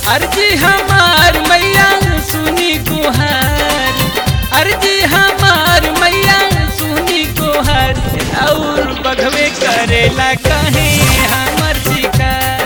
अर्जी हमार मैया सुनी गुहार अर्जी हमार मैया सुनी गुहार और बघवे करेला कहे हमर शिकार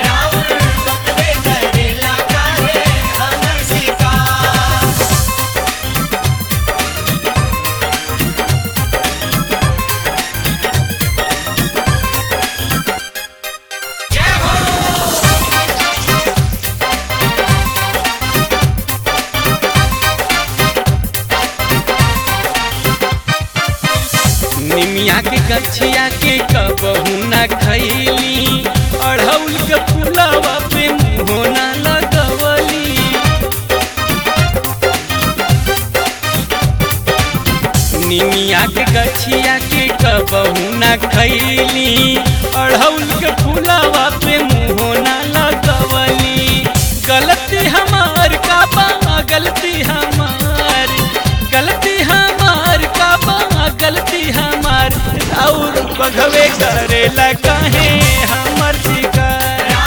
निमिया के गछिया के कबहू न खैली अढ़ौल के फुलवा पे मुँहो न लगवली निमिया के गछिया के कबहू न खैली अढ़ौल के फुलवा पे मुँहो न लगवली गलती हमार का बा गलती हमार गलती हमार का बा गलती हमार और बघवे करेला कहे हमर शिकार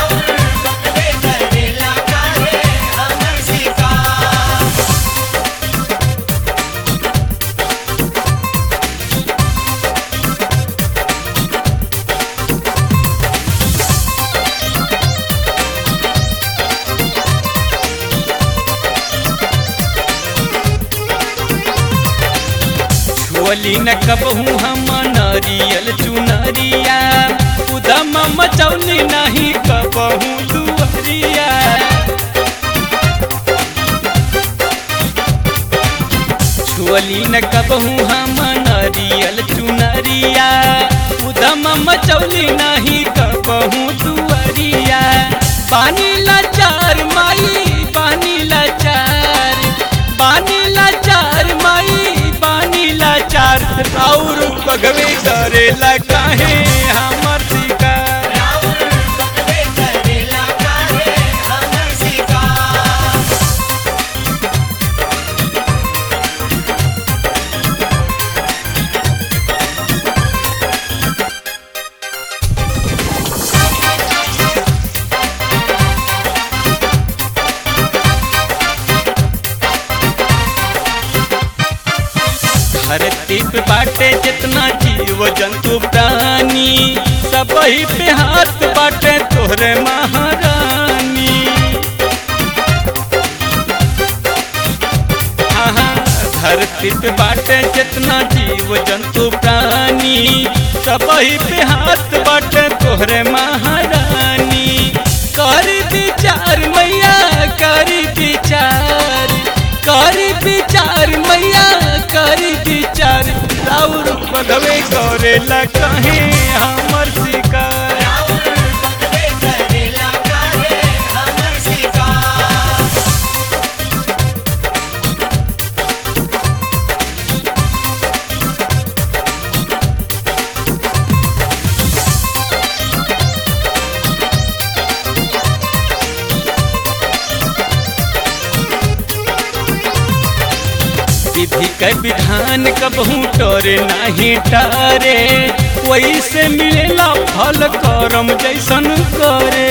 छुअली न कबहू हम नरियल चुनरिया उदम मचौली नहीं कबहू दुअरिया छुअली न कबहू हम नरियल चुनरिया उदम मचौली नहीं कबहू दुअरिया पानी लाचार माई पानी लाचार पानी लाचार माई पानी लाचार और बगवे करेला काहे हमर शिकार धरती पे बाटे जितना जीव जंतु प्राणी सब ही पे हाथ बाटे तोहरे महारानी हाँ, हाँ, धरती पे बाटे जितना जीव जंतु प्राणी सब ही पे हाथ बाटे तोहरे महारानी करी विचार मैया करी विचार करी विचार मैया करी विचार राउर बधवे करेला कहे हमर शिकार विधि के विधान कबहू टोरे नहीं टारे वैसे मिलेला फल करम जैसन करे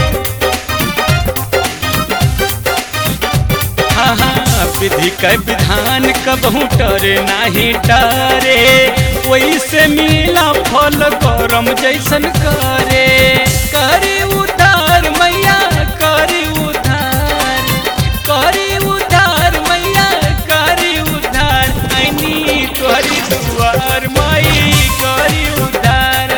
हाँ हाँ विधि के विधान कबहू टोरे नहीं टारे वैसे मिलेला फल करम जैसन करे करे उधार मैया करे उधार करे उधार मैया करे उधार ऐनी तोहरी दुआर माई करे उधार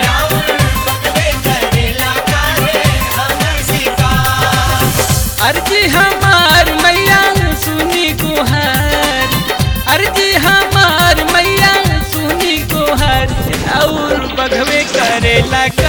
अर्जी हमार मैया सुनी गुहार अर्जी हमार मैया सुनी गुहार और बघवे करेला